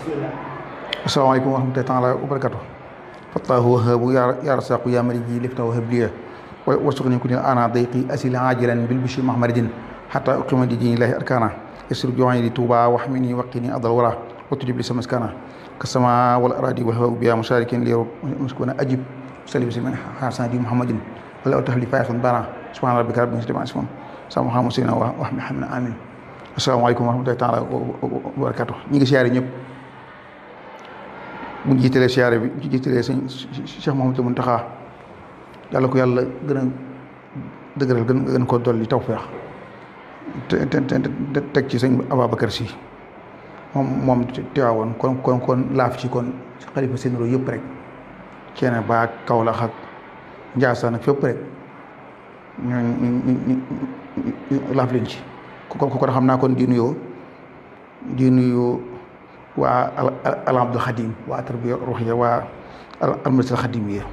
asalaamaaleykum wa rahmatullahi taala wa barakatu fattaahu wahabu ya rasaqu ya maliki lifta wa habliya warsuqni kunil ana dayqi asil ajilan bil bishri mahmaridin hatta uqima di dini lahi arkana yasir joxani di tuuba waxmini waqini adal wara watujib li samaskana kasama wal aradi wal hawa biya musharikin li muskuna ajib salim siman hasan di muhammadin wala utahli fayatan bana subhana rabbika rabbil izzati amma yasifun sama xamusina wa wax mi xam ne amin asalaamaaleykum wa rahmatullahi taala wa barakatu ñi ngi siyaare ñëpp bu ñu jiitalee siyaare bi ñu jiitalee sëñ Cheikh Mouhamadou Mountakha yàlla ko yàlla gën a dëgëral gën gën ko dolli tawfeex te te te teg ci sëñ Ababacar Sy moom moom teewaawoon kon kon kon laaf ci kon xalifa sénéro yëpp rek ceene ba Kaolack ak Njaasaan ak fépp rek ñu ñu ñu laaf leen ci ko ko xam naa kon di nuyoo di nuyu waa al abdul xadim waa tarbiya ruuxiya waa al masjid xadim yi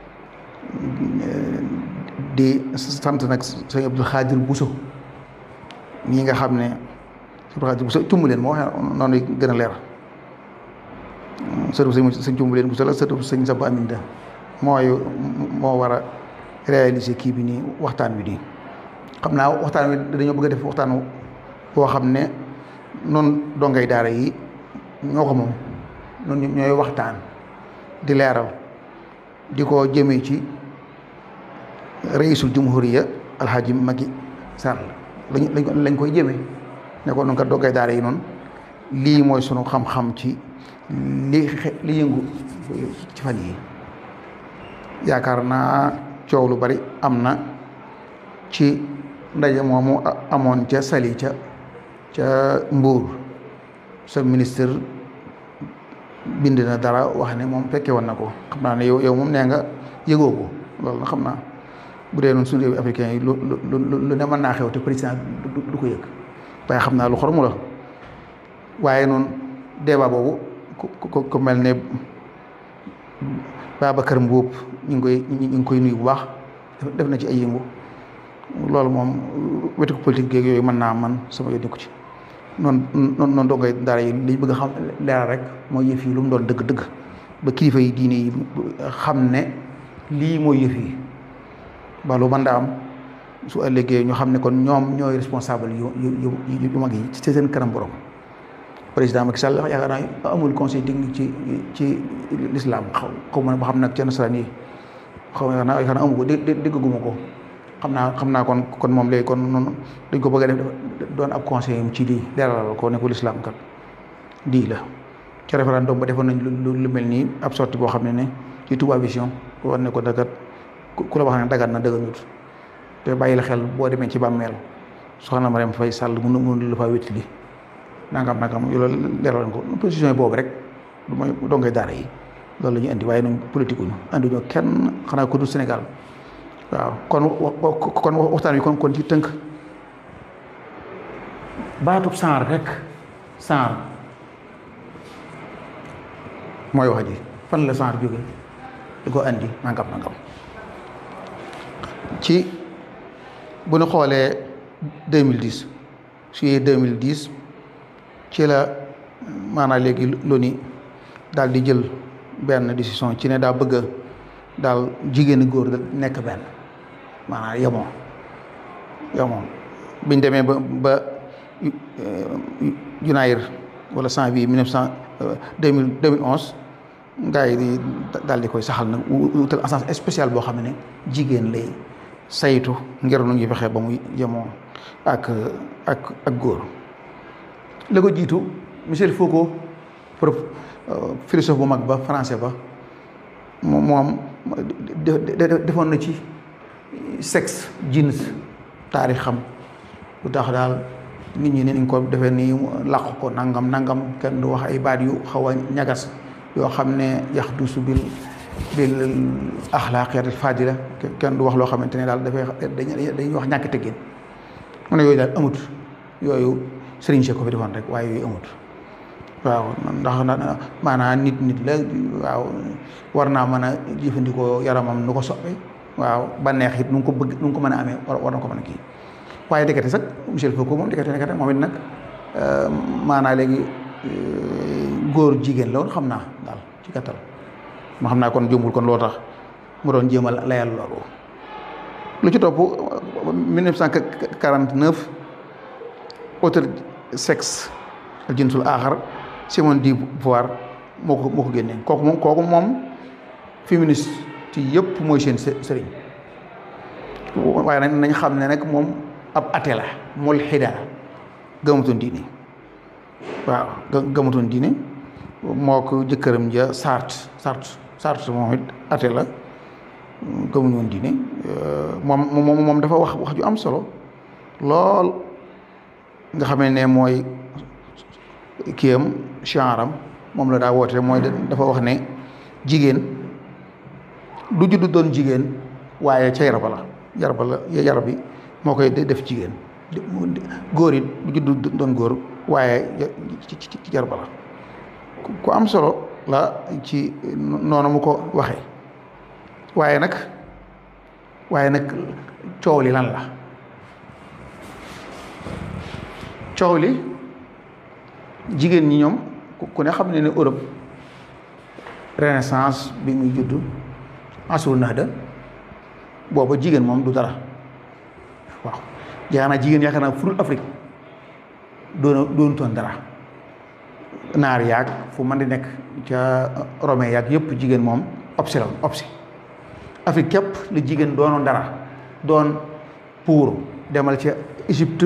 di sant nag sëñ abdul xaadir buso ñi nga xam ne sëñ abdul xaadir buso cumb leen moo waxee noonu gën a leer sëtu sëñ sëñ cumb leen buso la sëtu sëñ saba aminda mooy moo war a réaliser kii bi nii waxtaan bi nii xam naa waxtaan wi dañoo bëgg a def waxtaan boo xam ne noonu dongay daara yi ñoo ko moom noonu ñooy waxtaan di leeral di ko jëmee ci raisul jumhuriya alhaji Macky Sall lañ lañ koy jëmee ne ko noonu kat dongay daara yi noonu lii mooy sunu xam-xam ci li li yëngu ci fan yi yaakaar naa coow lu bari am na ci ndaje moomu amoon ca Sali ca ca Mbuur sa ministre bind na dara wax ne moom fekke woon na ko xam naa ne yow yow moom nee nga yëgoo ko loolu na xam naa bu dee noonu suñu réew africain yi lu lu lu ne mën naa xew te président du ko yëg waaye xam naa lu xormu la waaye noonu débat boobu ku ku mel ne Babacar Mbuub ñu ngi koy ñu ngi koy nuyu bu baax def na ci ay yëngu loolu moom wetu politique geeg yooyu mën naa man sama yónni ko ci noonu noonu noonu dongay daara yi li bëgg a xam leeral rek mooy yëf yi lu mu doon dëgg-dëgg ba kilifa yi diine yi xam ne lii mooy yëf yi ba lu mën daa am su ëllëgee ñu xam ne kon ñoom ñooy responsable yu yu yu mag yi ci seen kanam borom président Macky Sall yaakaar naa amul conseil technique ci ci l'islam xaw xaw ma ba xam nag ci nasaraan yi xaw ma yaakaar naa amu ko dé déggaguma ko xam naa xam naa kon kon moom léegi kon noonu dañ ko bëgg a def doon ab conseil ci lii leeralal ko ne ko lislaam kat lii la ci référendum ba defoon nañ lu lu mel nii ab sortie boo xam ne ne ci Touba Vision war ne ko dagat ku la wax ne dagat na dëgganut te bàyyi la xel boo demee ci bàmmeel soxna Mariam Faye Sall mun mun la faa wétti li nangam nangam yow loolu leeralal ko position boobu rek du mooy dongay daara yi loolu la ñu indi waaye noonu politique uñu anduñoo kenn xanaa ko du Sénégal waaw kon kon waxtaan wi kon kon ci tënk baatub saar rek saar mooy wax ji fan la saar jóge di ko andi nangam nangam ci bu ñu xoolee 2010 juillet 2010 ci la maanaam léegi loni daal di jël benn décision ci ne daa bëgg a daal jigéen góor da nekk benn maanaam yemoo yemoo biñ demee ba ba Junaayir wala janvier mille neuf cent deux mille deux mille onze gars yi di daal di koy saxal nag wutal agence spéciale boo xam ne jigéen lay saytu ngir nu ñuy fexe ba muy yemoo ak ak ak góor la ko jiitu Michel Foucault prof philosophe bu mag ba français ba moom defoon na ci sexe jeans taarix xam lu tax daal nit ñi ne ko defee nii làq ko nangam nangam kenn du wax ay baat yu xaw a ñagas yoo xam ne yax dusu bil bil axlaaqiyat fadila kenn du wax loo xamante ne daal dafay dañuy wax ñàkk teggin mu ne yooyu daal amut yooyu sëriñ Cheikh ko fi defoon rek waaye yooyu amut waaw ndax maanaam nit nit la waaw war naa mën a jëfandikoo yaramam nu ko soppe waaw ba neex it nu ko bëgg nu ko mën a amee war na ko mën a kii waaye ndekete sax Michel Foucault moom ndekete ndekete moom it nag maanaa léegi góor jigéen la woon xam naa daal ci gàttal ma xam naa kon jëmbul kon loo tax mu doon jéem a layal loolu lu ci topp 1949 auteur sexe al jinsul aaxar Simone de Beauvoir moo ko moo ko génnee kooku moom kooku moom féministe ci yëpp mooy seen sëriñ waaye nag nañ xam ne nag moom ab ate la mulhida gëmatoon diine waaw gëmatoon diine moo ko jëkkëram ja Sartre Sartre Sartre moom it ate la gëmuñu woon diine moom moom moom dafa wax wax ju am solo lool nga xamee ne mooy kiyam chanram moom la daa woote mooy dafa wax ne jigéen du juddu doon jigéen waaye ca yaraba la yaraba la yarab bi moo koy def jigéen góor it du juddu doon góor waaye ci ci yaraba la ku am solo la ci noonu mu ko waxee waaye nag waaye nag coow li lan la coow li jigéen ñi ñoom ku ne xam ne ne Europe renaissance bi muy judd asur nahda booba jigéen moom du dara waaw yaakaar naa jigéen yaakaar naa furul Afrique doona doonutoon dara naar yaag fu man di nekk ca romain yaag yëpp jigéen moom obsi la obsi Afrique képp la jigéen doonoon dara doon pour demal ca Égypte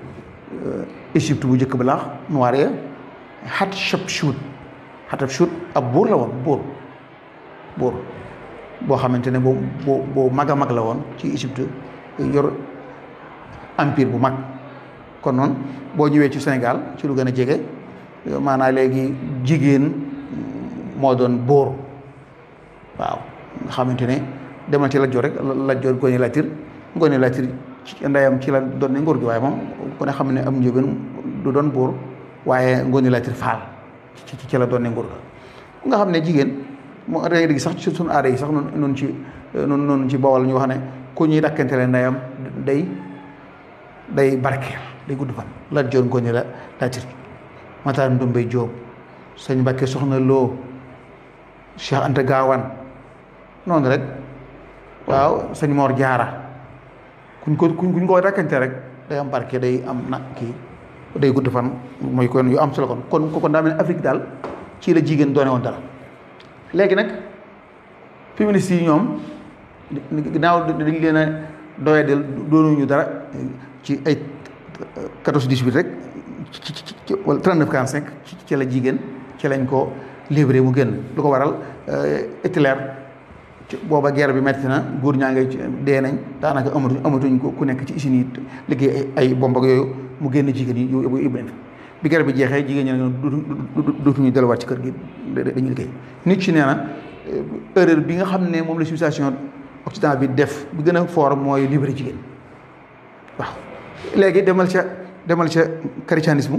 Égypte bu njëkk ba laax noir ya Hatshepsut Hatshepsut ab buur la woon buur buur boo xamante ne boo boo boo mag a mag la woon ci Égypte yor empire bu mag kon noonu boo ñëwee ci Sénégal ci lu gën a jege maanaam léegi jigéen moo doon buur waaw nga xamante ne demal ci Lat Joor rek Lat Joor Ngoone Latiir Ngoone Latiir ci ndeyam ci la doon ne nguur gi waaye moom ku ne xam ne am njëgën du doon buur waaye Ngoone Latiir Faal ci ci la doon ne nguur ga nga xam ne jigéen moo da ngay sax ci suñu aada yi sax noonu noonu ci noonu noonu ci Bawol ñu wax ne ku ñuy dakkante le ndeyam day day barkeel day gudd fan Lat Joor Ngoone la Latiir Matar Ndumbé Jóob sëñ Mbàkke Soxna Loo Cheikh Anta Gaawaan noonu rek waaw sëñ Mor Jaara kuñ ko kuñ ko dakkante rek day am barke day am na kii day gudd fan mooy kon yu am solo kon kon kon daa mel ne Afrique daal ci la jigéen doone woon dara léegi nag féministes yi ñoom ginnaaw dañ leen a doyadel doonuñu dara ci ay 14 18 rek ci ci ci wala 39 45 ci la jigéen ci lañ ko livré mu génn lu ko waral Hitler booba guerre bi metti na góor ñaa ngi dee nañ daanaka amatuñ amatuñ ko ku nekk ci usines yi liggéey ay bomb ak yooyu mu génn jigéen yi yóbbu yóbbu leen bi guerre bi jeexee jigéen ñi ne dootuñu delluwaat ci kër gi dañuy liggéey nit ci nee na erreur bi nga xam ne moom la civilisation occidentale bi def bi gën a fort mooy libéré jigéen waaw léegi demal ca demal ca christianisme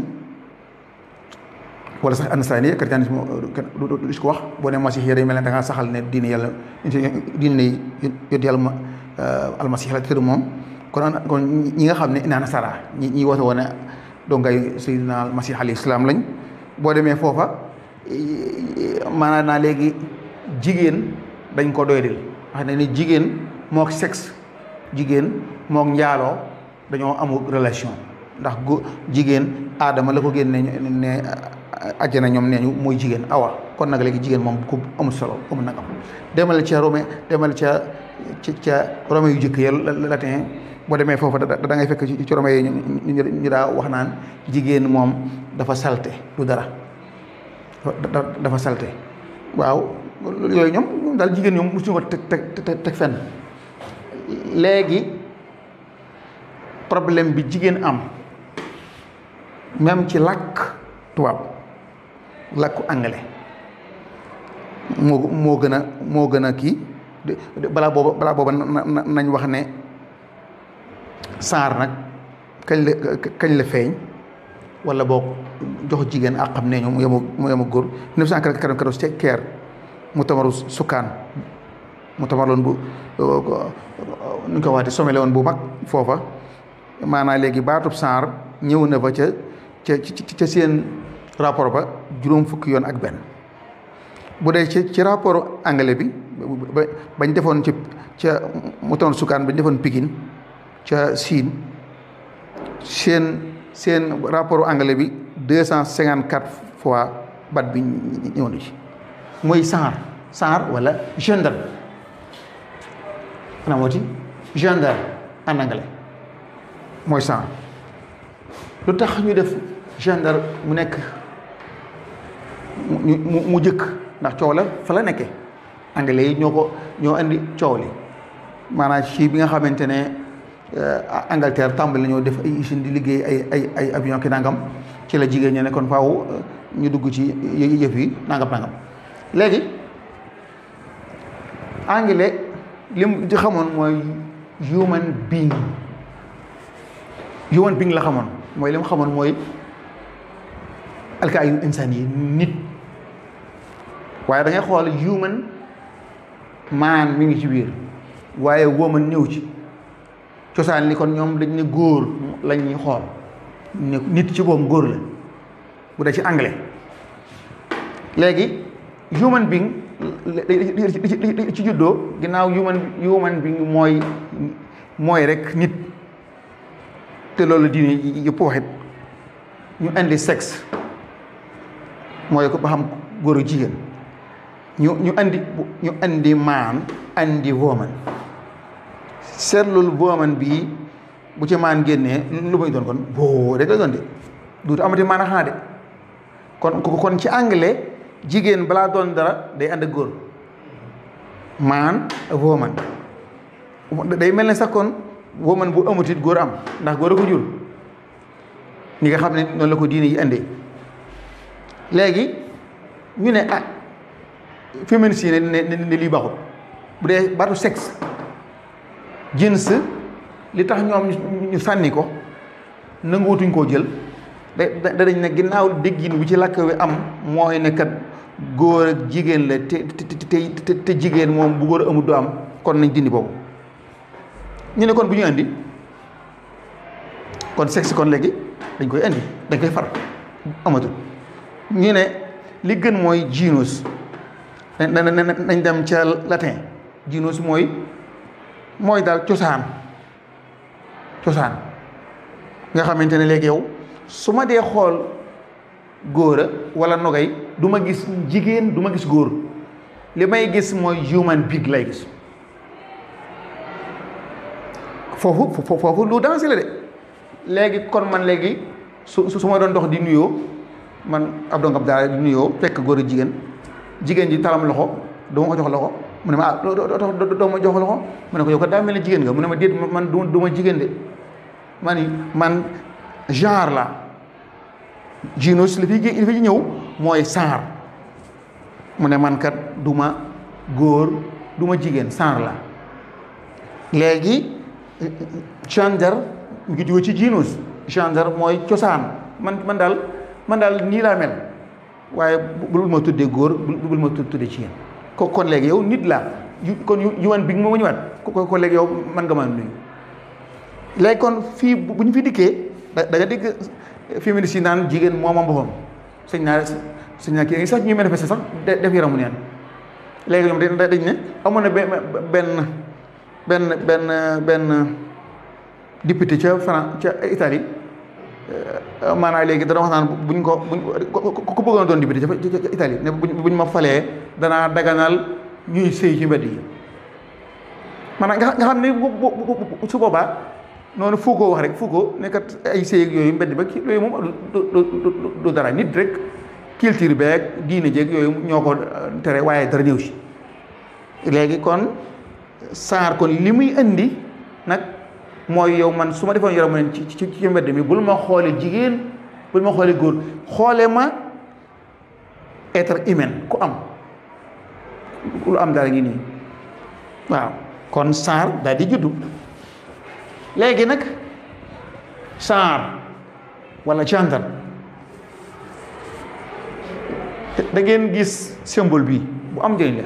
wala sax anasarani christianisme du ko wax boo ne masix yi day mel ne da ngaa saxal ne diine yàlla diine yonent yàlla ma almasix la tëdd moom kon kon ñi nga xam ne ina nasara ñi ñi woote woon ne dongay sayyidina almasix alayhi salaam lañ boo demee foofa maanaam naa léegi jigéen dañ ko doy dil wax ne ni jigéen mook sexe jigéen mook njaaloo dañoo amul relation ndax gu jigéen aadama la ko génne ne àjjana ñoom nee ñu mooy jigéen awa kon nag léegi jigéen moom ku amul solo amul nag am demal ca Rome demal ca ca Rome yu jëkk ya latin boo demee foofu da ngay fekk ci Rome yi ñu daa wax naan jigéen moom dafa salte du dara dafa salte waaw yooyu ñoom ñoom daal jigéen ñoom mosuñu ko teg teg teg fenn léegi problème bi jigéen am même ci làkk tubaab làkku anglais moo moo gën a moo gën a kii balaa booba balaa booba nañ wax ne saar nag kañ la kañ la feeñ wala boog jox jigéen ak xam ne ñu mu yemu mu yemu góor 1994 ci Caire mu tamaru sukkaan mu tamar loon bu nu ñu ko waxee sommet la woon bu mag foofa maanaam léegi baatub saar ñëw na fa ca ca ca seen rapport ba juróom fukki yoon ak benn bu dee ci ci rapport anglais bi ba bañ defoon ci ca mu toon sukaan bañ defoon Pikine ca Chine seen seen rapport anglais bi deux cent cinquante quatre fois bat bi ñëw na ci mooy SAR SAR wala gendarme xanaa moo ci gendarme en anglais mooy SAR lu tax ñu def gendarme mu nekk mu mu jëkk ndax coow la fa la nekkee anglais yi ñoo ko ñoo indi coow li maanaam ci bi nga xamante ne Angleterre tàmbali ñoo def ay usine di liggéey ay ay ay avion ki nangam ci la jigéen ñi ne kon faaw ñu dugg ci yëf yi nangam nangam léegi anglais li mu ci xamoon mooy human being human being la xamoon mooy li mu xamoon mooy alkaayu insaan yi nit waaye da ngay xool human man mi ngi ci biir waaye woman ñëw ci cosaan li kon ñoom dañ ne góor lañ ñuy xool ne nit ci boobu góor la bu dee ci anglais léegi human being ci juddoo ginnaaw human human being mooy mooy rek nit te loolu diine yëpp waxit ñu indi sexe mooy ko ba xam góor ak jigéen ñu ñu andi ñu andi maan andi woman seetlul woman bii bu ci maan génnee lu muy doon kon boo rek la doon de duutu amati maan a xanaa de kon kon ci anglais jigéen balaa doon dara day ànd ak góor maan woman day mel ne sax kon woman bu amutit góor am ndax góor a ko jur ñi nga xam ne noonu la ko diine yi indee léegi ñu ne ah féminicide ne ne ne lii baaxul bu dee baatu sexe jins li tax ñoom ñu sànni ko nanguwutuñ koo jël da dañ ne ginnaaw déggin bi ci làkk wi am mooy ne kat góor ak jigéen la te te te jigéen moom bu góor amul du am kon nañ dindi boobu ñu ne kon bu ñu indi kon sexe kon léegi dañ koy indi dañ koy far amatul ñu ne li gën mooy genus nañ dem ca latin genus mooy mooy daal cosaan cosaan nga xamante ne léegi yow su ma dee xool góor a wala nogay du ma gis jigéen du ma gis góor li may gis mooy human being lay gis foofu foofu lu dansé la de léegi kon man léegi su su ma doon dox di nuyoo man ab dongab daal di nuyoo fekk góor a jigéen jigéen ji talam loxo doo ma ko jox loxo mu ne ma ah doo ma jox loxo mu ne ko yow kat daa mel ne jigéen nga mu ne ma déet man du ma jigéen de man man genre la genus li fi li fi ñëw mooy genre mu ne man kat du ma góor du ma jigéen genre la léegi gender mu ngi jóge ci genus gender mooy cosaan man man daal man daal nii laa mel waaye bul ma tuddee góor bul ma tuddee jigéen ko kon léegi yow nit laa kon human being moo ma ñëwaat ko kon léegi yow man nga ma nuyu léegi kon fii bu ñu fi dikkee da da nga dégg féministes yi naan jigéen moom moom boppam sëñ naa sëñ naa kii sax ñuy manifester sax def yaramu neen léegi ñoom dañ ne amoon na benn benn benn benn benn député ca France ca Italie maanaam léegi dana wax naan buñ ko buñ ko bëggoon doon député ca Italie ne buñ ma falee danaa daganal ñuy sëy ci mbedd yi maanaam nga xam ne su boobaa noonu Foucault wax rek Foucault nekkat ay sëy ak yooyu mbedd ba ki yooyu moom du dara nit rek culture beeg diine jeeg yooyu ñoo ko tere waaye dara ñëw si léegi kon saar kon li muy indi nag mooy yow man su ma defoon yaramu neen ci ci ci mbedd mi bul ma xoole jigéen bul ma xoole góor xoole ma être humain ku am lu am dara ngi nii waaw kon saar daal di juddu léegi nag saar wala gender da ngeen gis symbole bi bu am njëriñ la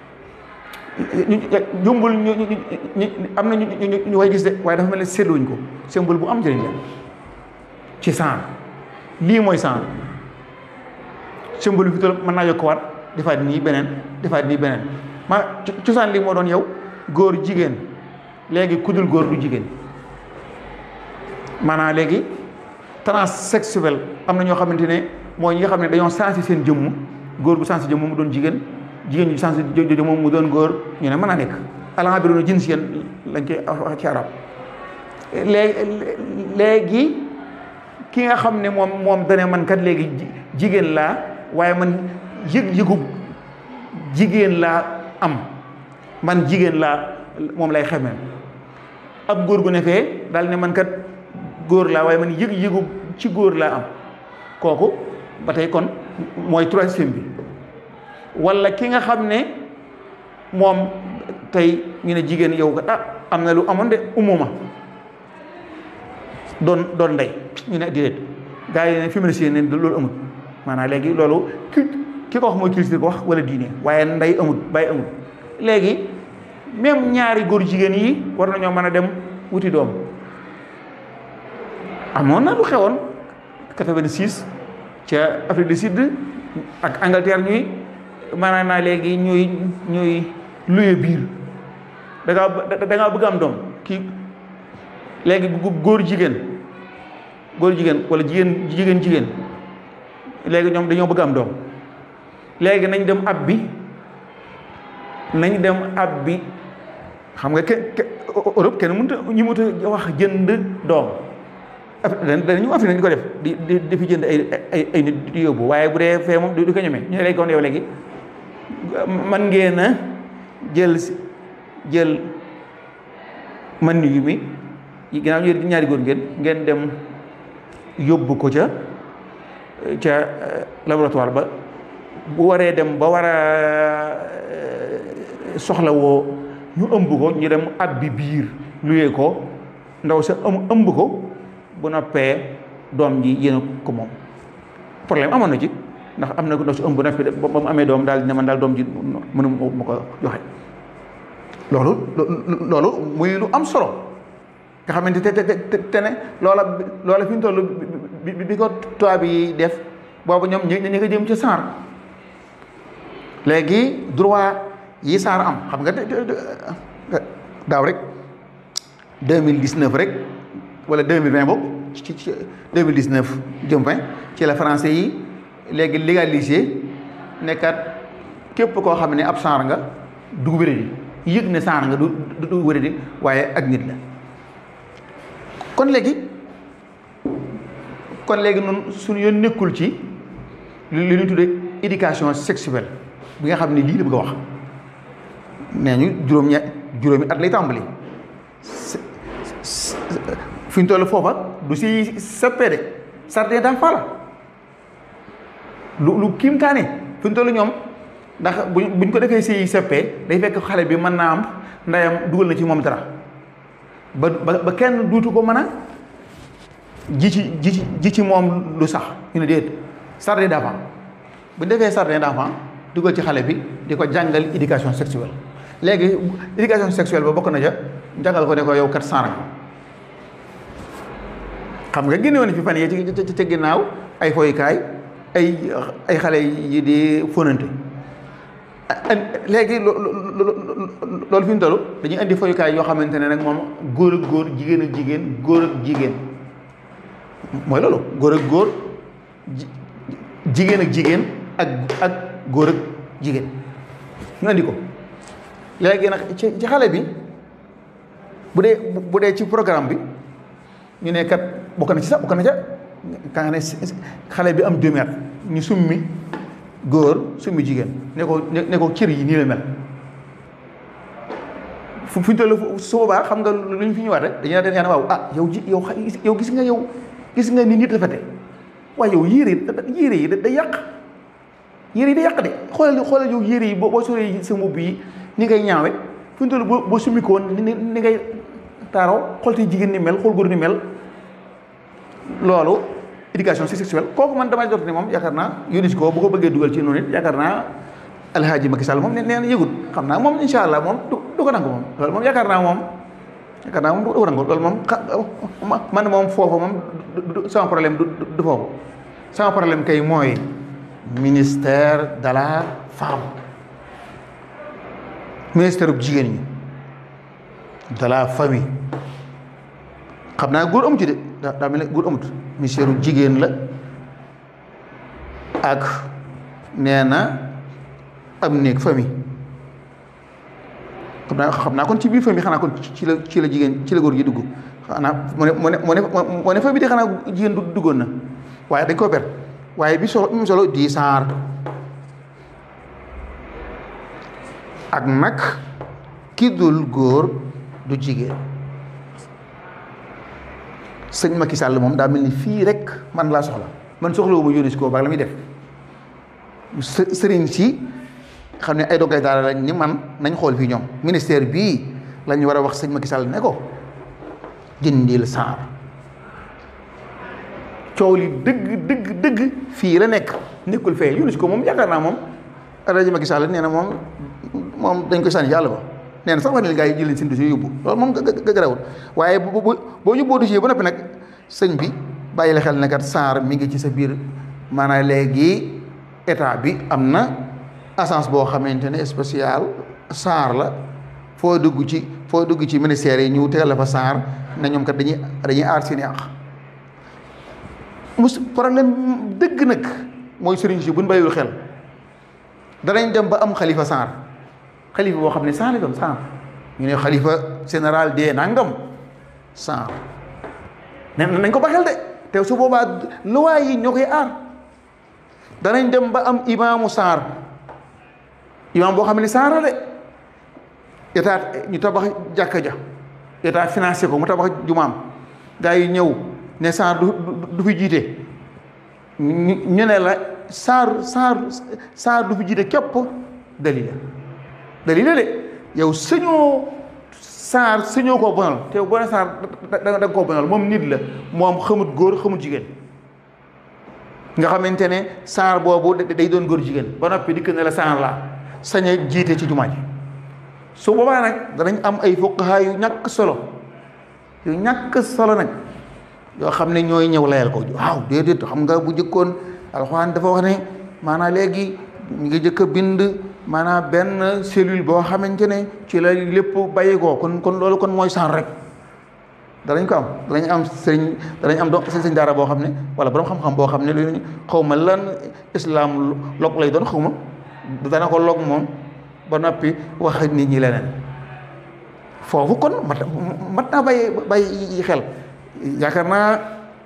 jumbul ñu ñu am na ñu ñu way gis de waaye dafa mel ne seetluwuñ ko symbole bu am njëriñ la ci saar lii mooy saar symbole fi mën naa yokkuwaat defaat nii beneen defaat nii beneen ma cosaan li moo doon yow góor jigéen léegi ku dul góor du jigéen maanaam léegi transsexuel am na ñoo xamante ne mooy ñi nga xam ne dañoo sensé seen jëmm góor bu sensé jëmm mu doon jigéen jigéen ñu sensé jëmm mu doon góor ñu ne mën naa nekk alaa bi doon jinsiyan lañ koy wax ci arab léegi léegi ki nga xam ne moom moom dane man kat léegi jigéen laa waaye man yëg-yëgu jigéen laa am man jigéen laa moom lay xamee ab góor gu ne fee daal ne man kat góor laa waaye man yëg-yëgu ci góor laa am kooku ba tey kon mooy troisième bi walla ki nga xam ne moom tey ñu ne jigéen yow kat ah am na lu amoon de umuma doon doon ndey ñu ne déedéet gars yi ne féministe ne loolu amul maanaam léegi loolu ki ki ko wax mooy culture ko wax wala diine waaye ndey amul bàyyi amul léegi même ñaari góor jigéen yi war nañoo mën a dem wuti doom amoon na lu xewoon 86 ca Afrique du Sud ak Angleterre ñuy maanaam naa léegi ñuy ñuy luye biir da ngaa da ngaa bëgg am doom kii léegi góor jigéen góor jigéen wala jigéen jigéen jigéen léegi ñoom dañoo bëgg am doom léegi nañ dem ab bi nañ dem ab bi xam nga ke Europe kenn mënut a ñu mënut a wax jënd doom dañu Afrique di ko def di di di fi jënd ay ay ay nit di yóbbu waaye bu dee fee moom du ko ñemee ñu ne léegi kon yow léegi man ngeen a jël jël man yu mi ginnaaw ñu ñaari góor ngeen ngeen dem yóbbu ko ca ca laboratoire ba bu waree dem ba war a soxla woo ñu ëmb ko ñu dem ab bi biir luyee ko ndaw sa ëm ëmb ko bu noppee doom ji yéen ko moom problème amoon na ci ndax am na ko ndaw si ëmb na fi ba mu amee doom daal ne man daal doom ji mënu ma ko joxe loolu loolu muy lu am solo nga xamante te te te ne loola loola fi ñu toll bi bi ko tubaab yi def boobu ñoom ñu ñu nga jëm ci saar léegi droit yi saar am xam nga daaw rek deux mille dix neuf rek wala deux mille vingt boobu ci ci deux mille dix neuf jëm vingt ci la français yi léegi légalisé nekkat képp koo xam ne ab saar nga du wéradi yëg ne saar nga du du wéradi waaye ak nit la kon léegi kon léegi noonu suñu yoon nekkul ci li ñu tuddee éducation sexuelle bi nga xam ne lii la bëgg a wax nee ñu juróom ña juróomi at lay tàmbali fi ñu toll foofa du si seppee de jardin d'enfants la lu lu kiimtaane fi ñu toll ñoom ndax bu buñ ko defee si seppee day fekk xale bi mën naa am ndeyam dugal na ci moom dara ba ba kenn duutu ko mën a ji ci ji ci ji ci moom lu sax ñu ne déet jardin d'enfants bu ñu defee jardin d'enfants dugal ci xale bi di ko jàngal éducation sexuelle léegi éducation sexuelle ba bokk na ja jàngal ko ne ko yow kat saara xam nga génne woon fi fan yee ci ci ginnaaw ay foyukaay ay ay xale yi di fóonante léegi loolu fi ñu toll dañuy indi foyukaay yoo xamante ne nag moom góor ak góor jigéen ak jigéen góor ak jigéen mooy loolu góor ak góor jigéen ak jigéen ak ak góor ak jigéen ñu andi ko léegi nag ci ci xale bi bu dee bu dee ci programme bi ñu ne kat bokk na ci sax bokk na ca ka nga ne xale bi am deux mètres ñu summi góor summi jigéen ne ko ne ko cër yi nii la mel fu fu ñu toll su boobaa xam nga lu ñu fi ñëwaat rek dañu naan ne waaw ah yow ji yow yow gis nga yow gis nga ni nit rafete waaye yow yére yi yére yi da yàq yére yi da yàq de xoolal xoolal yow yére yi boo boo soree sa mbubb yi ni ngay ñaawe fu ñu toll boo boo summi ko woon ni ni ngay taaroo xool te jigéen ni mel xool góor ni mel loolu éducation sexuelle kooku man damay jot ne moom yaakaar naa UNESCO bu ko bëggee dugal ci noonu it yaakaar naa alhaaji Macky Sall moom nee na yëgut xam naa moom insha allah moom du du ko nangu moom loolu moom yaakaar naa moom yaakaar naa moom du ko nangu loolu moom man moom foofu moom sama problème du du foofu sama problème kay mooy ministère de la femme ministère bu jigéen ñi de la famille xam naa góor amu ci de daa daa mel ne góor amut ministère bu jigéen la ak nee na am néeg famille xam naa xam naa kon ci biir famille xanaa kon ci la ci la jigéen ci la góor gi dugg xanaa mu ne mu ne mu ne mu ne famille de xanaa jigéen du duggoon na waaye dañ koo ber waaye bi solo bi mu solo di saar ak nag ki dul góor du jigéen sëñ Macky Sall moom daa mel ni fii rek man laa soxla man soxlawu ma yónni si koo baax la muy def së- sëriñ si xam ne ay dongay daara lañ ni man nañ xool fii ñoom ministère bii lañ war a wax sëñ Macky Sall ne ko dindil saar coow li dëgg dëgg dëgg fii la nekk nekkul fee yónni si ko moom yaakaar naa moom rajo Macky Sall nee na moom moom dañ koy sànni yàlla ba nee na sax wax ne gaa yi jël seen dossier yóbbu loolu moom ga garawul waaye bu bu boo ñu boo dossier ba noppi nag sëñ bi bàyyi la xel ne kat saar mi ngi ci sa biir maanaam léegi état bi am na agence boo xamante ne spécial saar la foo dugg ci foo dugg ci ministère yi ñu tegal la fa saar ne ñoom kat dañuy dañuy aar seen i àq mus problème dëgg nag mooy sëriñ si buñ bàyyiwul xel danañ dem ba am xalifa saar xalifa boo xam ne saar la doon saar ñu ne xalifa général de nangam saar ne nañ ko baxel de te su boobaa luwaay yi ñoo koy aar danañ dem ba am imaamu saar imaam boo xam ne saar la de état ñu tabax jàkka ja état financé ko mu tabax jumaam gaa yi ñëw ne saar du du fi jiite ñu ne la saar saar saar du fi jiite képp dalila dalila de yow sëñoo saar sëñoo koo bonal te boo ne saar da da nga koo bonal moom nit la moom xamut góor xamut jigéen nga xamante ne saar boobu day doon góor jigéen ba noppi dikk ne la saar laa sañ a jiite ci jumaa ji su boobaa nag danañ am ay fuqaha yu ñàkk solo yu ñàkk solo nag yoo xam ne ñooy ñëw layal ko waaw déedéet xam nga bu jëkkoon alxuraan dafa wax ne maanaam léegi ñu ngi jëkk a bind maanaam benn cellule boo xamante ne ci la lépp bàyyi ko kon kon loolu kon mooy saar rek danañ ko am danañ am sëriñ danañ am do sëñ sëñ daara boo xam ne wala borom xam-xam boo xam ne lu xaw ma lan islam log lay doon xaw ma dana ko log moom ba noppi wax nit ñi leneen foofu kon mat mat naa bàyyi bàyyi xel yaakaar naa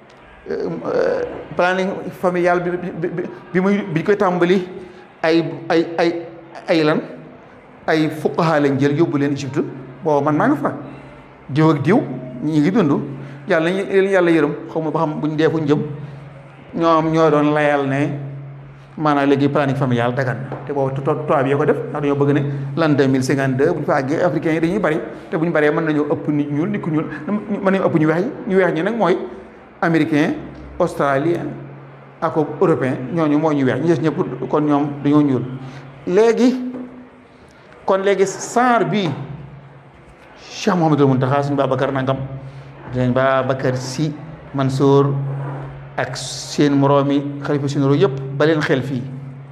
planning familial bi bi bi muy bi koy tàmbali ay ay ay ay lan ay fuqaha lañ jël yóbbu leen Égypte booba man maa nga fa diw ak diw ñi ngi dund yàlla nañu leen yàlla yërëm xaw ma ba xam buñ dee fuñ jëm ñoom ñoo doon layal ne maanaam léegi planning familial dagan na te boobu tubaab yi ko def ndax dañoo bëgg ne l'an deux mille cinquante deux bu ñu fa àggee africains yi dañuy bari te bu ñu baree mën nañoo ëpp nit ñuul nit ku ñuul mën nañu ëpp ñu weex ñi ñu weex ñi nag mooy américain australien ak européen ñooñu moo ñu weex ñu des ñëpp kon ñoom dañoo ñuul léegi kon léegi saar bii Cheikh Mouhamadul Mountakha suñu Babacar nangam dañ Babacar Sy Mansour ak seen moroomi xalifa généraux yëpp ba leen xel fii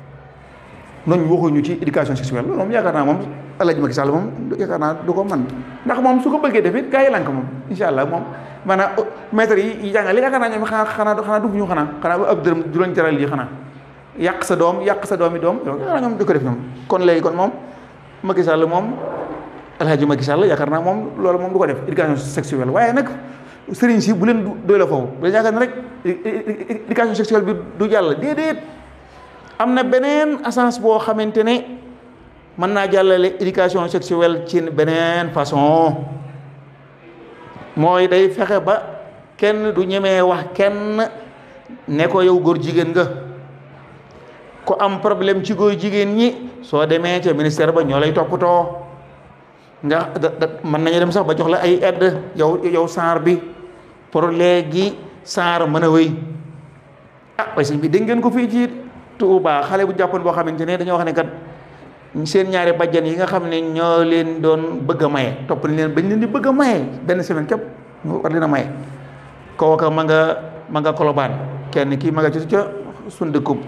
noonu waxuñu ci éducation sexuelle loolu moom yaakaar naa moom El Hadj Macky Sall moom yaakaar naa du ko man ndax moom su ko bëggee def it gaa yi lànk moom incha allah moom maanaam maître yi jàngale yaakaar naa ñoom xanaa xanaa xanaa dugg ñu xanaa xanaa ab dërëm du leen jaral lii xanaa yàq sa doom yàq sa doomi doom yaakaar naa ñoom du ko def ñoom kon léegi kon moom Macky Sall moom El Hadj Macky Sall yaakaar naa moom loolu moom du ko def éducation sexuelle waaye nag sëriñ si bu leen doy la foofu bu leen yaakaar ne rek éducation sexuelle bi du jàll déedéet am na beneen agence boo xamante ne mën naa jàllale éducation sexuelle ci beneen façon mooy day fexe ba kenn du ñemee wax kenn ne ko yow góor jigéen nga ku am problème ci góor jigéen ñi soo demee ca ministère ba ñoo lay toppatoo nga da mën nañu dem sax ba jox la ay aide yow yow saar bi pour léegi saar mën a wéy ah waaye sëñ bi dégg ngeen ko fii ci Touba xale bu jàppoon boo xamante ne dañoo wax ne kat seen ñaari bajjan yi nga xam ne ñoo leen doon bëgg a maye topp nañ leen bañ leen di bëgg a maye benn semaine képp ñu war leen a maye kooka ma nga ma nga kolobaan kenn kii ma nga ci ca suñ dëkkub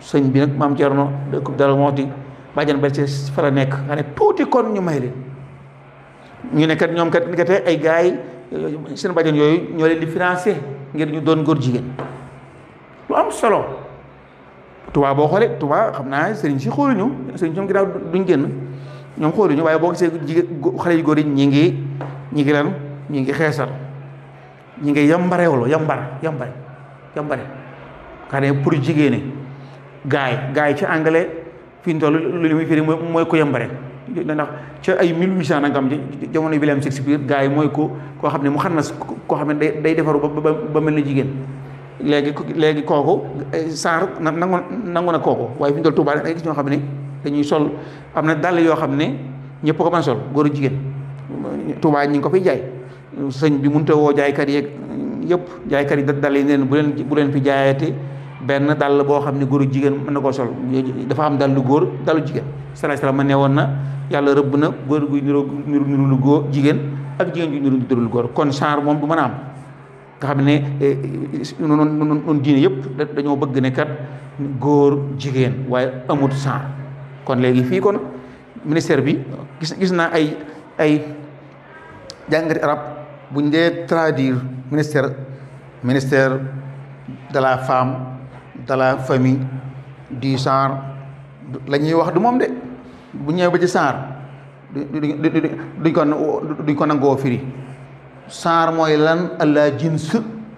sëñ bi nag maam Thierno dëkk Darou Mouhty bàjjan ba ci fa la nekk nga ne tuuti kon ñu may leen ñu ne kat ñoom kat ni kat ay gars yi seen bàjjan yooyu ñoo leen di financé ngir ñu doon góor jigéen lu am solo Touba boo xoolee Touba xam naa sëriñ si xooluñu sëriñ ñoom ginnaaw duñ génn ñoom xooluñu waaye boo gisee jigéen xale yu góor yi ñi ngi ñi ngi lan ñi ngi xeesal ñi ngi yambarewlo yambar yambare yambare xam ne pour jigéene gaay gaay ci anglais fi ñu toll lu muy firi mooy ko yambare ndax ca ay 1800 nangam jamono William Shakespeare gaay mooy ko koo xam ne mu xam na koo xam ne day day defaru ba ba mel ni jigéen léegi léegi kooku saar nangu nangu na kooku waaye fi ñu toll Tuubaa ay gis ñoo xam ne dañuy sol am na dàll yoo xam ne ñëpp ko mën a sol góor jigéen Tuubaa ñi ngi ko fiy jaay sëñ bi mënut a woo jaaykat yeeg yëpp jaaykat yi dàll yi neen bu leen bu leen fi jaayati benn dàll boo xam ne góor jigéen mën na koo sol dafa am dàllu góor dàllu jigéen salaay salaam ma ne woon na yàlla rëbb na góor guy niru niru niru lu góor jigéen ak jigéen guy niru niru lu góor kon saar moom du mën a am nga xam ne noonu noonu diine yëpp dañoo bëgg ne kat góor jigéen waaye amut saar kon léegi fii kon ministère bi gis gis naa ay ay jàngati arab buñ dee traduire ministère ministère de la femme de la famille du genre la ñuy wax du moom de bu ñëwee ba ci genre duñ ko duñ ko nangoo firi genre mooy lan allah jins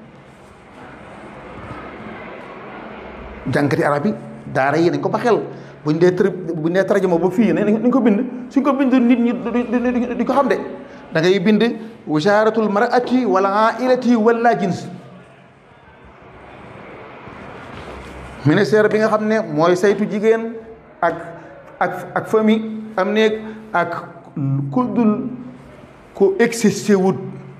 jàngati arab yi daara yi dañ ko ba xel buñ dee tër buñ dee tarjuma ba fii nañ ko bind suñ ko bind nit ñi di ko xam de da ngay bind wisaaratul mar'ati wal ailati wala jins ministère bi nga xam ne mooy saytu jigéen ak ak ak famille am néeg ak ku dul ku existé wut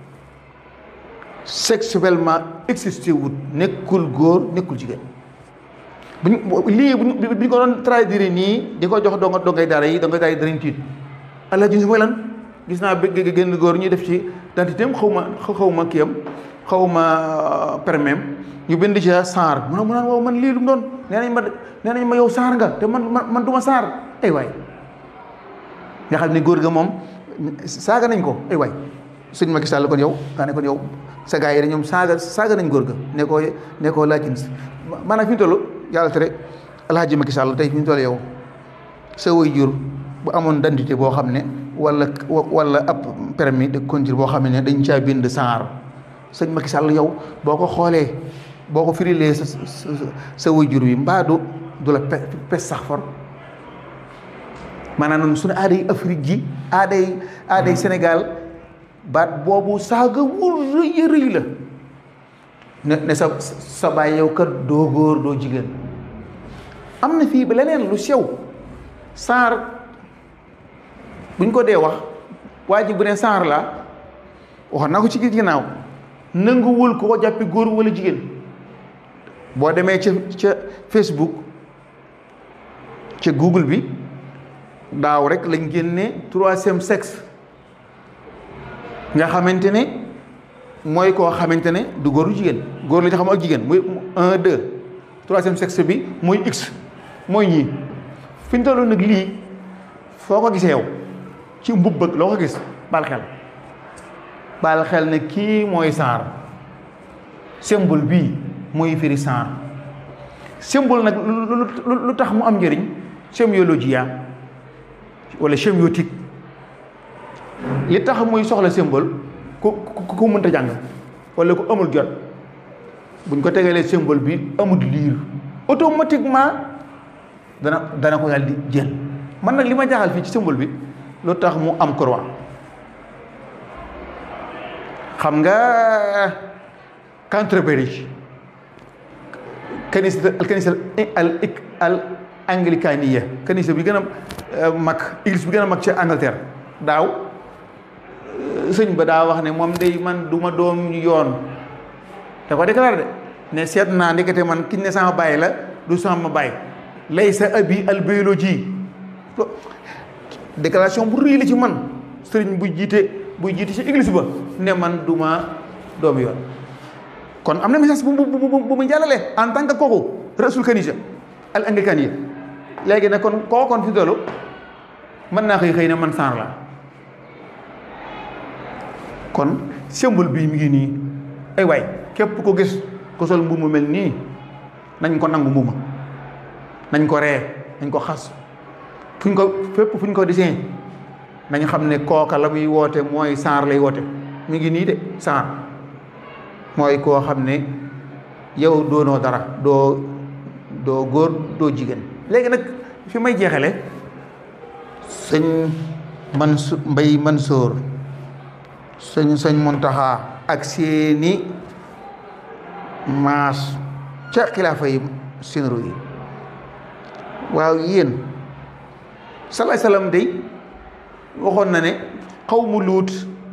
sexuellement existé wut nekkul góor nekkul jigéen buñ lii buñ buñ ko doon traduire nii di ko jox donga dongay daara yi dongay daara yi danañ tiit allah jins mooy lan gis naa bëgg génn góor ñuy def ci dentité am xaw ma xaw ma kiyam xaw ma permem ñu bind ci saar mu ne mu naan waaw man lii lu mu doon nee nañ ma nee nañ ma yow saar nga te man man man du ma saar ay waay nga xam ne góor ga moom saaga nañ ko ay waay sëñ Macky Sall kon yow daa ne kon yow sa gars yi da ñoom saaga saaga nañ góor ga ne ko ne ko laajin maanaam fi ñu toll yàlla tere alhaji Macky Sall tey fi ñu toll yow sa way jur bu amoon dentité boo xam ne wala wala ab permis de conduire boo xam ne dañ caa bind saar sëñ Macky Sall yow boo ko xoolee boo ko firilee sa sa wayjur wi mbaa du du la pe pes sax for maanaam noonu suñu aaday Afrique ji aaday aaday Sénégal baat boobu saaga wu rëy rëy la ne ne sa sa baay yow kat doo góor doo jigéen am na fii ba leneen lu sew saar buñ ko dee wax waa ji bu ne saar la wax naa ko ci ginnaaw nanguwul ko ko jàppi góor wala jigéen boo demee ca ca Facebook ca Google bi daaw rek lañ génne troisième sexe nga xamante ne mooy koo xamante ne du góoru jigéen góor la ñu xam ak jigéen muy un deux troisième sexe bi muy x mooy ñii fi ñu toll nag lii foo ko gisee yow ci mbubb ak loo ko gis bal xel bal xel ne kii mooy saar symbole bii mooy firi saar symbole nag lu tax mu am njëriñ sémiologie wala sémiotique li tax muy soxla symbole ku ku mënta jàng wala ku amul jot buñ ko tegalee symbole bi amul liir automatiquement dana dana ko daal di jël man nag li ma jaaxal fii ci symbole bi lu tax mu am croix xam nga Canterbury kanisa al kanisa al al anglicania kanisa bi gën a mag église bi gën a mag ci Angleterre daaw sëñ ba daa wax ne moom day man du ma doom yoon da ko déclaré de ne seet naa ndekete man kiñ ne sama bàyyi la du sama bàyyi lay sa abi al biologie déclaration bu rëy la ci man sëriñ bu jiite buy jiite ci église ba ne man du ma doomu yoon kon am na message bu bu bu mu jàllale en tant que kooku rasul kanisa al anglican yi léegi nag kon koo kon fi doolu mën naa xëy xëy ne man saar la kon symbole bii mi ngi nii ay waay képp ko gis ko sol mbubb mu mel nii nañ ko nangu mbubb nañ ko ree nañ ko xas fuñ ko fépp fuñ ko dessin nañ xam ne kooka la muy woote mooy saar lay woote mi ngi nii de saar mooy koo xam ne yow doonoo dara doo doo góor doo jigéen léegi nag fi may jeexale sëñ Mansu Mbay Mansoor sëñ sëñ Muntaxa ak seeni maas ca xilaafa yi sinru yi waaw yéen salaay salaam day waxoon na ne xawmu luut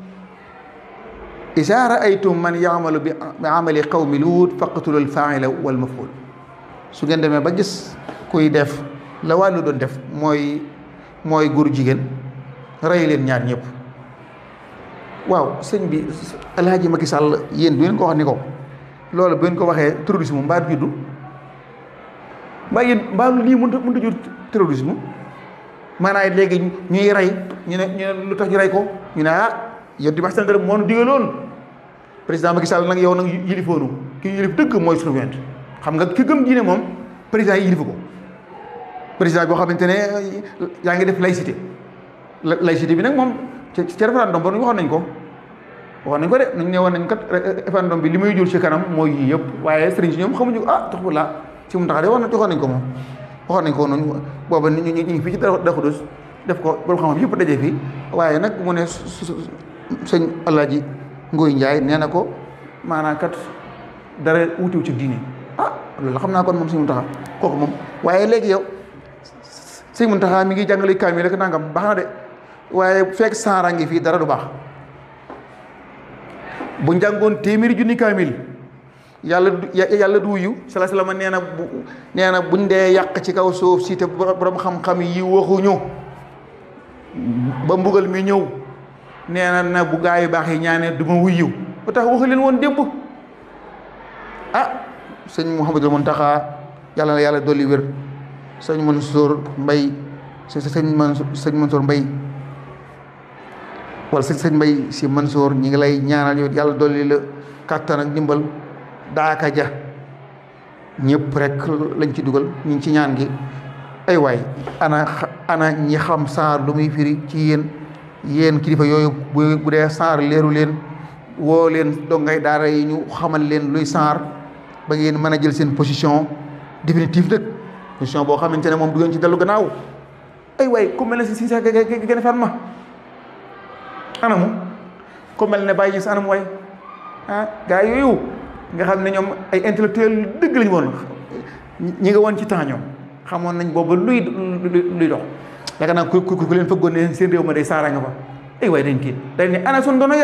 izaa raaytum man yaamalu bi amali qawmi luut faqtulu alfaila wal maful su ngeen demee ba gis kuy def la wàllu doon def mooy mooy góor jigéen rey leen ñaar ñëpp waaw sëñ bi alhaaji Macky Sall yéen du ngeen ko wax ni ko loolu bu ngeen ko waxee terrorisme mbaa juddu mbaa yéen mbaa lii mënut a mënut a jur terrorisme maanaam léegi ñuy rey ñu ne ñu ne lu tax ñu rey ko ñu ne ah yow di waxtaan moo nu digaloon président Macky Sall nag yow nag yilifoonu ki yilif dëgg mooy surveillant xam nga ki gëm diine moom président yi yilifu ko président boo xamante ne yaa ngi def laïcité laïcité bi nag moom ci ci référendum ba waxoon nañ ko waxoon nañ ko de nañ ne woon nañ kat référendum bi li muy jur ci kanam mooy yii yëpp waaye sëriñ si ñoom xamuñu ah tax bu laa ci mu tax de wax waxoon nañ ko moom waxoon nañ ko noonu booba ñu ñu ngi fii ci Daxudus def ko borom xam-xam yëpp dajee fii waaye nag mu ne sëñ Alaaji Ngoy Njaay nee na ko maanaam kat dara wutiw ci diine ah loolu xam naa kon moom sëñ Muntaxa kooku moom waaye léegi yow sëñ Muntaxa mi ngi jàngale kaamil rek nangam baax na de waaye fekk saara ngi fii dara du baax bu njàngoon téeméeri junni kaamil yàlla yàlla du wuyu sala salama nee na bu nee na buñ dee yàq ci kaw suuf si te borom xam-xam yi waxuñu ba mbugal mi ñëw nee na na bu gaa yu baax yi ñaanee du ma wuyu ba tax waxu leen woon démb ah sëñ Mouhamadul Muntaxa yàlla na yàlla dolli wér sëñ Mansour Mbay sëñ Mansour sëñ Mansour Mbay wala sëñ sëñ Mbay si Mansour ñi ngi lay ñaanal yow yàlla dolli la kàttan ak ndimbal daaka ja ñëpp rek lañ ci dugal ñu ngi ci ñaan gi ay waay ana ana ñi xam saar lu muy firi ci yéen yéen kilifa yooyu bu bu dee saar leeru leen woo leen dongay daara yi ñu xamal leen luy saar ba ngeen mën a jël seen position définitive nag position boo xamante ne moom du ngeen ci dellu gannaaw ay waay ku mel ne si si sax gën a fan ma anamu ku mel ne bàyyi gis anam waay ah gaa yooyu nga xam ne ñoom ay intellectuel dëgg lañu woon ñi nga woon ci temps ñoom xamoon nañ boobu luy luy dox yaakaar naa ku ku ku leen fëggoon ne seen réew ma day saara nga fa ay waay dañ kii dañ ne ana sun dono ya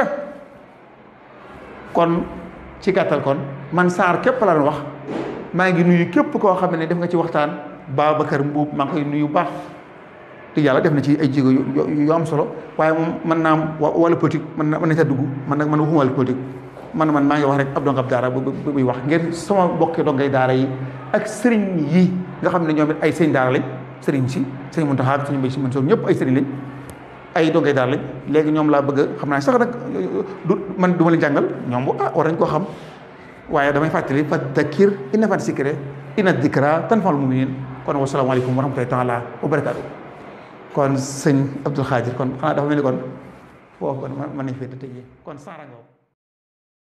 kon ci gàttal kon man saar képp la doon wax maa ngi nuyu képp koo xam ne def nga ci waxtaan Babacar Mbuub maa ngi koy nuyu baax te yàlla def na ci ay jéego yu am solo waaye moom mën naa am wàllu politique mën na mën na ca dugg man nag man waxuma wàllu politique man man maa ngi wax rek ab dongab daara bu buy wax ngir sama bokki dongay daara yi ak sëriñ yi nga xam ne ñoom it ay sëriñ daara lañ sëriñ si sëriñ Muntaxa ak sëriñ Mbay Si Mansour ñëpp ay sëriñ lañ ay dongay daara lañ léegi ñoom laa bëgg xam naa sax nag du man du ma leen jàngal ñoom bu ah war nañ koo xam waaye damay fàttali fa dakir inna fat sikre inna dikra tanfa'ul mu'minin kon wasalaamaaleykum wa rahmatullahi taala wa barakaatu kon sëñ Abdul Xaadir kon xanaa dafa mel ni kon foofu kon mën nañ fee tëjee kon saara nga